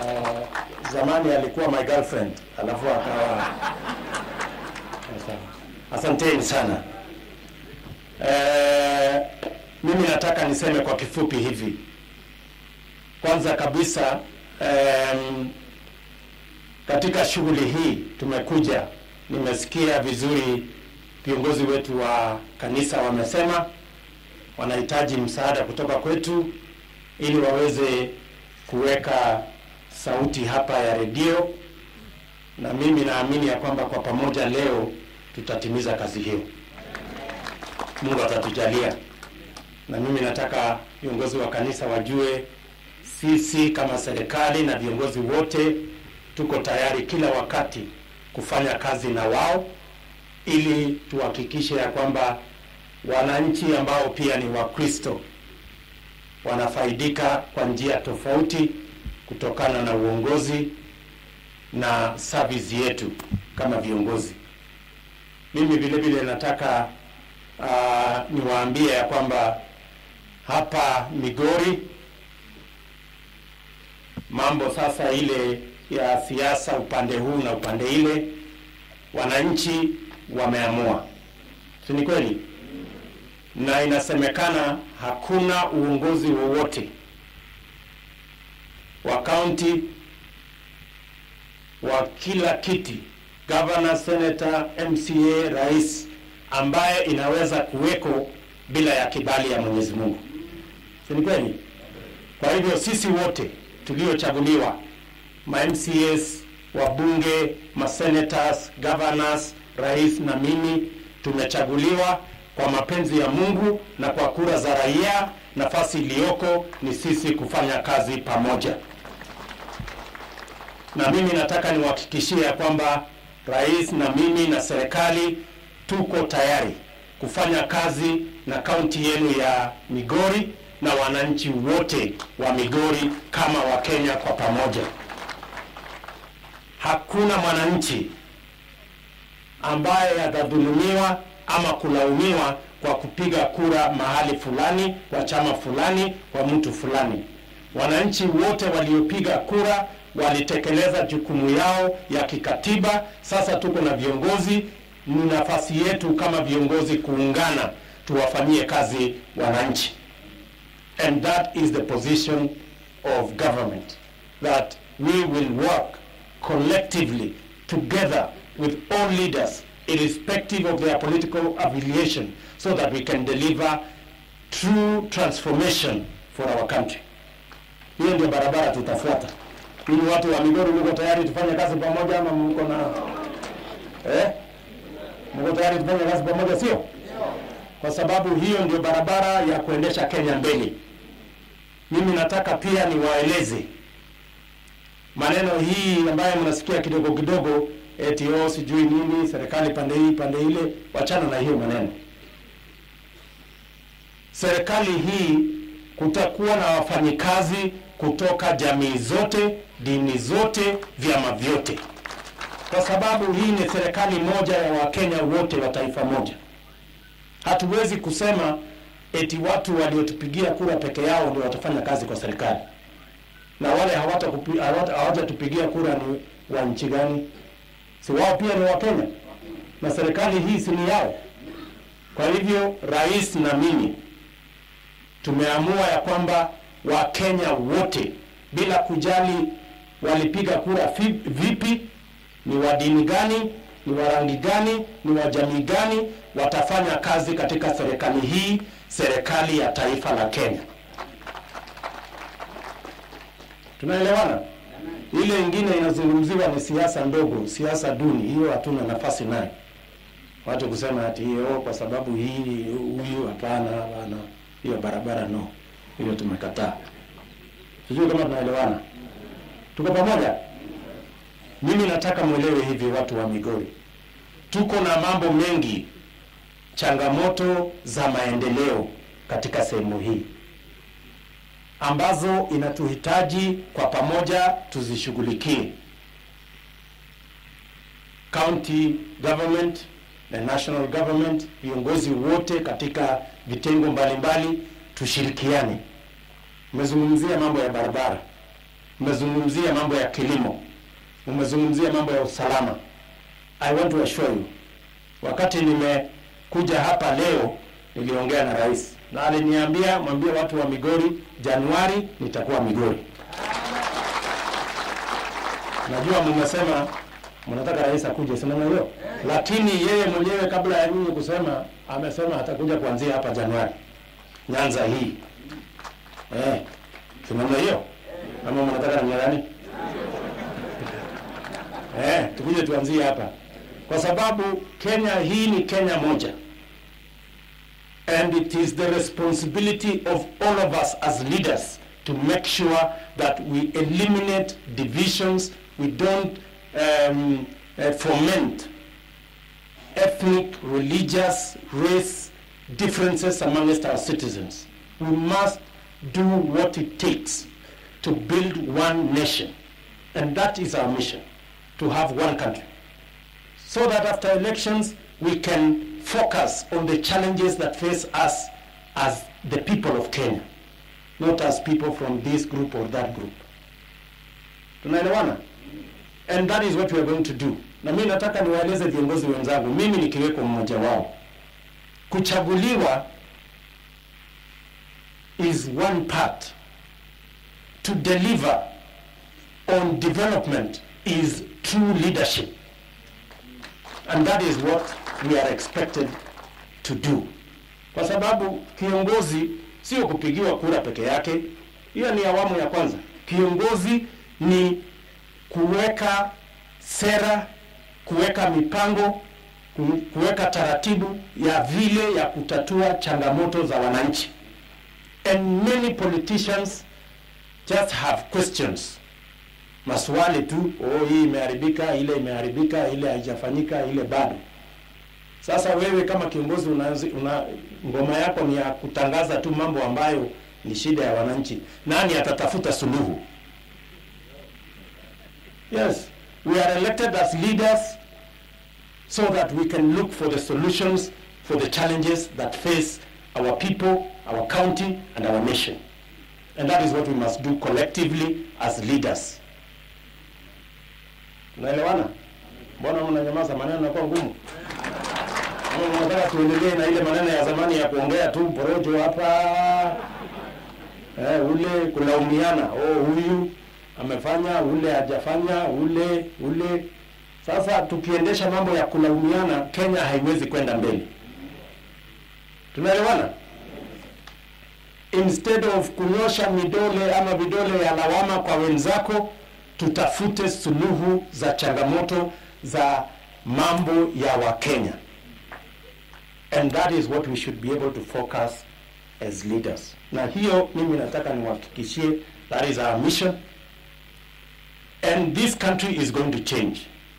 uh, zamani alikuwa my girlfriend alafu akawa asanteni sana eh, mimi nataka niseme kwa kifupi hivi kwanza kabisa em, katika shughuli hii tumekuja nimesikia vizuri viongozi wetu wa kanisa wamesema wanahitaji msaada kutoka kwetu ili waweze kuweka sauti hapa ya redio, na mimi naamini ya kwamba kwa pamoja leo tutatimiza kazi hiyo. Mungu atatujalia, na mimi nataka viongozi wa kanisa wajue sisi kama serikali na viongozi wote tuko tayari kila wakati kufanya kazi na wao ili tuhakikishe ya kwamba wananchi ambao pia ni Wakristo wanafaidika kwa njia tofauti kutokana na uongozi na service yetu kama viongozi. Mimi vile vile nataka uh, niwaambie ya kwamba hapa Migori mambo sasa ile ya siasa upande huu na upande ile, wananchi wameamua, si ni kweli? Na inasemekana hakuna uongozi wowote wa kaunti wa kila kiti, governor, senator, MCA, rais, ambaye inaweza kuweko bila ya kibali ya Mwenyezi Mungu, si ni kweli? Kwa hivyo sisi wote tuliochaguliwa ma MCAs, wabunge, ma senators, governors, rais na mimi tumechaguliwa kwa mapenzi ya Mungu na kwa kura za raia. Nafasi iliyoko ni sisi kufanya kazi pamoja, na mimi nataka niwahakikishie ya kwamba rais na mimi na serikali tuko tayari kufanya kazi na kaunti yenu ya Migori na wananchi wote wa Migori kama Wakenya kwa pamoja. Hakuna mwananchi ambaye atadhulumiwa ama kulaumiwa kwa kupiga kura mahali fulani kwa chama fulani kwa mtu fulani. Wananchi wote waliopiga kura walitekeleza jukumu yao ya kikatiba. Sasa tuko na viongozi, ni nafasi yetu kama viongozi kuungana, tuwafanyie kazi wananchi, and that is the position of government that we will work collectively together with all leaders irrespective of their political affiliation so that we can deliver true transformation for our country. Hiyo ndio barabara tutafuata. Ili watu wa Migori, mko tayari tufanye kazi pamoja ama mko na eh? Mko tayari tufanye kazi pamoja, sio? Kwa sababu hiyo ndio barabara ya kuendesha Kenya mbele. Mimi nataka pia niwaeleze maneno hii ambayo mnasikia kidogo kidogo eti oh, sijui nini serikali pande hii pande ile, wachana na hiyo maneno. Serikali hii kutakuwa na wafanyikazi kutoka jamii zote, dini zote, vyama vyote, kwa sababu hii ni serikali moja ya Wakenya wote wa taifa moja. Hatuwezi kusema eti watu waliotupigia kura peke yao ndio watafanya kazi kwa serikali na wale hawajatupigia kura ni wa nchi gani? Si wao pia ni Wakenya na serikali hii si ni yao? Kwa hivyo rais na mimi tumeamua ya kwamba Wakenya wote bila kujali walipiga kura vipi, ni wa dini gani, ni wa rangi gani, ni wa jamii gani, watafanya kazi katika serikali hii, serikali ya taifa la Kenya. Tunaelewana? Ile ingine inazungumziwa ni siasa ndogo, siasa duni, hiyo hatuna nafasi nayo. Watu kusema ati hiyo kwa sababu hii huyu, hapana, hapana, hiyo barabara no, hiyo tumekataa. Sijui kama tunaelewana, tuko pamoja. Mimi nataka mwelewe hivi, watu wa Migori, tuko na mambo mengi, changamoto za maendeleo katika sehemu hii ambazo inatuhitaji kwa pamoja tuzishughulikie. County government na national government, viongozi wote katika vitengo mbalimbali tushirikiane. Umezungumzia mambo ya barabara, mmezungumzia mambo ya kilimo, mmezungumzia mambo ya usalama. I want to assure you, wakati nimekuja hapa leo niliongea na rais na aliniambia mwambie watu wa Migori, Januari nitakuwa Migori. Najua mmesema mnataka rais akuje, si namna hiyo, lakini yeye mwenyewe kabla ya nyinyi kusema amesema atakuja kuanzia hapa Januari, Nyanza hii eh, si namna hiyo ama mnataka namna gani? Eh, tukuje tuanzie hapa kwa sababu Kenya hii ni Kenya moja and it is the responsibility of all of us as leaders to make sure that we eliminate divisions, we don't um, uh, foment ethnic, religious, race differences amongst our citizens. We must do what it takes to build one nation. And that is our mission, to have one country. So that after elections, we can focus on the challenges that face us as the people of Kenya, not as people from this group or that group. Tunaelewana? And that is what we are going to do. Na mimi nataka niwaeleze viongozi wenzangu, mimi nikiweko mmoja wao, kuchaguliwa is one part. To deliver on development is true leadership. And that is what we are expected to do. Kwa sababu kiongozi sio kupigiwa kura peke yake. Hiyo ni awamu ya kwanza. Kiongozi ni kuweka sera, kuweka mipango, ku- kuweka taratibu ya vile ya kutatua changamoto za wananchi. And many politicians just have questions maswali tu, oh, hii imeharibika, ile imeharibika, ile haijafanyika, ile bado. Sasa wewe kama kiongozi unaanzi- una, ngoma yako ni ya kutangaza tu mambo ambayo ni shida ya wananchi. Nani atatafuta suluhu? Yes, we are elected as leaders so that we can look for the solutions for the challenges that face our people, our county, and our nation. And that is what we must do collectively as leaders. Unaelewana? Mbona mnanyamaza? Maneno yanakuwa ngumu. Ama mnataka tuendelee na ile maneno ya zamani ya kuongea tu porojo hapa, eh, ule kulaumiana, oh, huyu amefanya, ule hajafanya, ule ule. Sasa tukiendesha mambo ya kulaumiana, Kenya haiwezi kwenda mbele. Tunaelewana? Instead of kunyosha midole ama vidole ya lawama kwa wenzako, tutafute suluhu za changamoto za mambo ya Wakenya. And that is what we should be able to focus as leaders. Na hiyo mimi nataka niwahakikishie, that is our mission. And this country is going to change.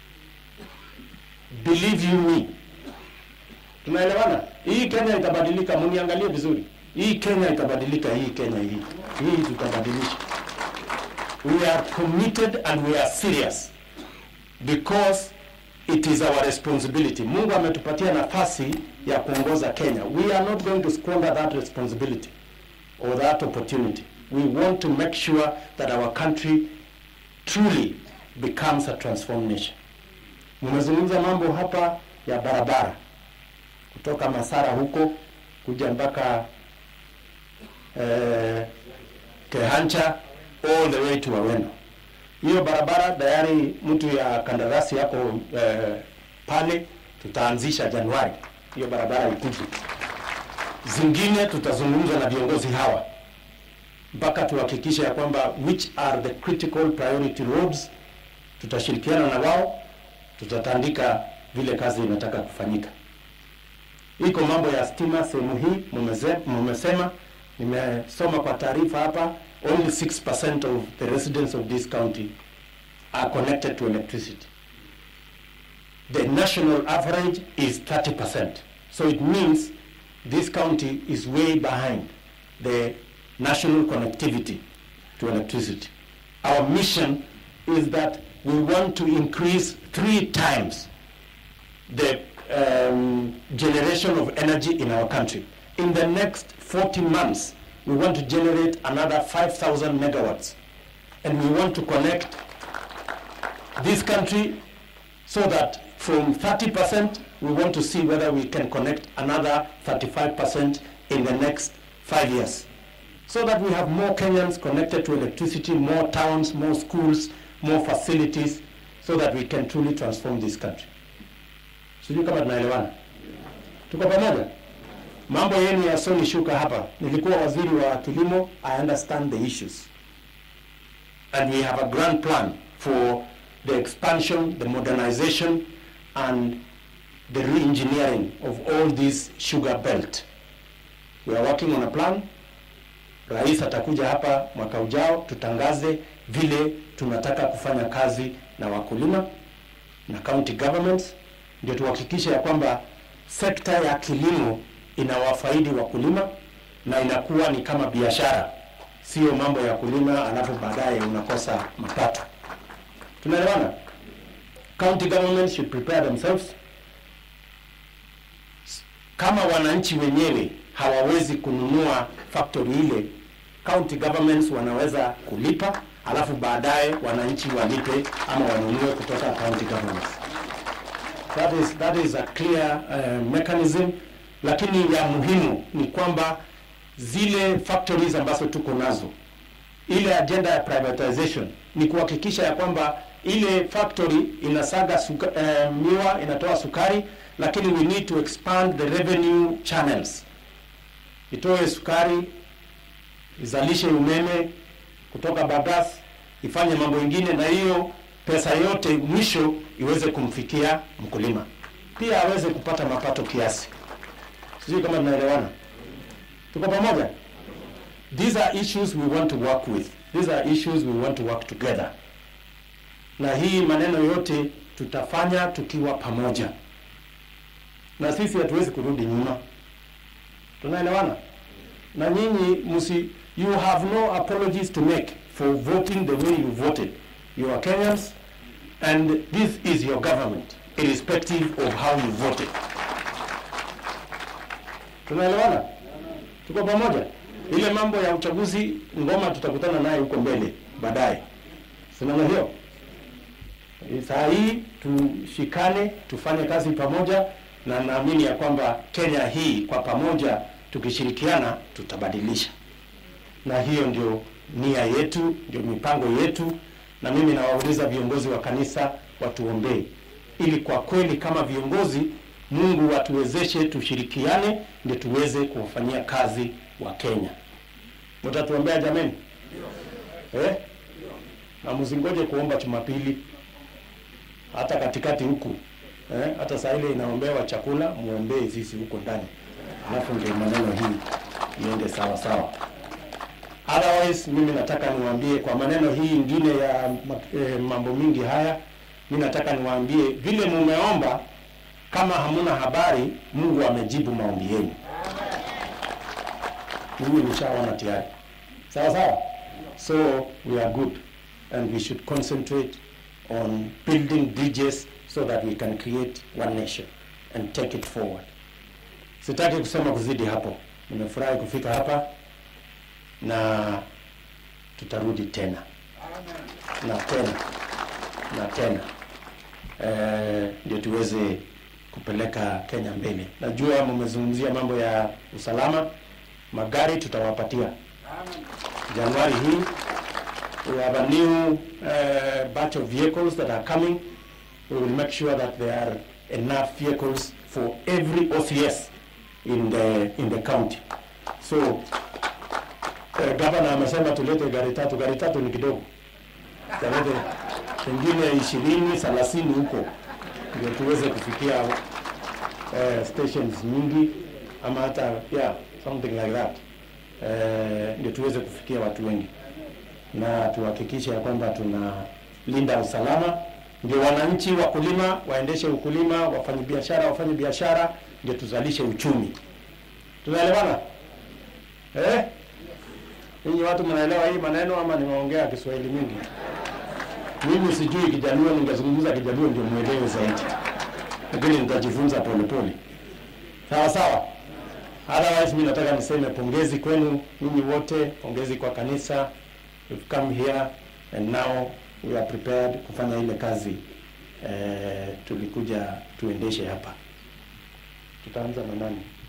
Believe you me. Tunaelewana? Hii Kenya itabadilika, muniangalie vizuri. Hii Kenya itabadilika, hii Kenya hii. Hii tutabadilisha. We are committed and we are serious because it is our responsibility. Mungu ametupatia nafasi ya kuongoza Kenya. We are not going to squander that responsibility or that opportunity. We want to make sure that our country truly becomes a transformed nation. Mmezungumza mambo hapa ya barabara kutoka Masara huko kuja mpaka eh, Kehancha all the way to Aweno. Hiyo barabara tayari mtu ya kandarasi yako eh, pale, tutaanzisha Januari hiyo barabara ikuje. Zingine tutazungumza na viongozi hawa mpaka tuhakikishe ya kwamba which are the critical priority roads. Tutashirikiana na wao, tutatandika vile kazi inataka kufanyika. Iko mambo ya stima sehemu hii mumeze- mumesema, nimesoma kwa taarifa hapa, only 6% of the residents of this county are connected to electricity. The national average is 30%. So it means this county is way behind the national connectivity to electricity. Our mission is that we want to increase three times the um, generation of energy in our country. In the next 40 months, we want to generate another 5,000 megawatts and we want to connect this country so that from 30% we want to see whether we can connect another 35% in the next five years so that we have more Kenyans connected to electricity, more towns, more schools, more facilities so that we can truly transform this country. Sijui kama tunaelewana. Tuko pamoja? Mambo yenu yasionishuka hapa. Nilikuwa waziri wa kilimo, I understand the issues. And we have a grand plan for the expansion, the modernization and the re-engineering of all this sugar belt. We are working on a plan. Rais atakuja hapa mwaka ujao tutangaze vile tunataka kufanya kazi na wakulima na county governments, ndio tuhakikishe ya kwamba sekta ya kilimo inawafaidi wakulima na inakuwa ni kama biashara, sio mambo ya kulima alafu baadaye unakosa mapato. Tunaelewana? County governments should prepare themselves. Kama wananchi wenyewe hawawezi kununua factory ile, county governments wanaweza kulipa, alafu baadaye wananchi walipe ama wanunue kutoka county governments. That is, that is a clear uh, mechanism, lakini ya muhimu ni kwamba zile factories ambazo tuko nazo, ile agenda ya privatization ni kuhakikisha ya kwamba ile factory inasaga suka, uh, miwa inatoa sukari, lakini we need to expand the revenue channels, itoe sukari, izalishe umeme kutoka bagasse, ifanye mambo ingine, na hiyo pesa yote mwisho iweze kumfikia mkulima, pia aweze kupata mapato kiasi. Sijui kama tunaelewana, tuko pamoja? These are issues we want to work with. These are issues we want to work together. Na hii maneno yote tutafanya tukiwa pamoja, na sisi hatuwezi kurudi nyuma. Tunaelewana? Na nyinyi msi, you have no apologies to make for voting the way you voted. You are Kenyans and this is your government irrespective of how you voted. Tunaelewana? Tuko pamoja? Ile mambo ya uchaguzi ngoma tutakutana naye huko mbele baadaye. Sinaona hiyo? Saa hii tushikane, tufanye kazi pamoja, na naamini ya kwamba Kenya hii kwa pamoja tukishirikiana tutabadilisha, na hiyo ndio nia yetu, ndio mipango yetu, na mimi nawauliza viongozi wa kanisa watuombee, ili kwa kweli kama viongozi Mungu atuwezeshe tushirikiane, ndio tuweze kuwafanyia kazi wa Kenya. Mtatuombea jameni? Eh? Na msingoje kuomba Jumapili hata katikati huku eh, hata saa ile inaombewa chakula, muombee sisi huko ndani, alafu ndio maneno hii iende sawa sawa. Otherwise mimi nataka niwaambie kwa maneno hii ingine ya eh, mambo mingi haya, mimi nataka niwaambie vile mumeomba, kama hamuna habari, Mungu amejibu maombi yenu. Mimi nishaona tayari, sawa sawa. So we are good and we should concentrate on building bridges so that we can create one nation and take it forward. Sitaki kusema kuzidi hapo. Nimefurahi kufika hapa na tutarudi tena na tena na tena eh, ndio tuweze kupeleka Kenya mbele. Najua mmezungumzia mambo ya usalama, magari tutawapatia Januari hii. We have a new uh, batch of vehicles that are coming. We will make sure that there are enough vehicles for every OCS in the in the county. So uh, governor amesema tulete gari tatu. Gari tatu ni kidogo, tulete pengine ishirini thelathini huko ndio tuweze kufikia uh, stations nyingi ama hata yeah something like that uh, ndio tuweze kufikia watu wengi na tuhakikishe ya kwamba tunalinda usalama, ndio wananchi wakulima waendeshe ukulima, wafanye biashara wafanye biashara, ndio tuzalishe uchumi. Tunaelewana eh? Ninyi watu mnaelewa hii maneno ama nimeongea Kiswahili mingi? Mimi sijui Kijaluo, ningezungumza Kijaluo ndio mwelewe zaidi, lakini nitajifunza polepole. Sawa sawa. Otherwise mimi nataka niseme pongezi kwenu ninyi wote, pongezi kwa kanisa. We've come here and now we are prepared kufanya ile kazi eh, tulikuja tuendeshe hapa. Tutaanza na nani?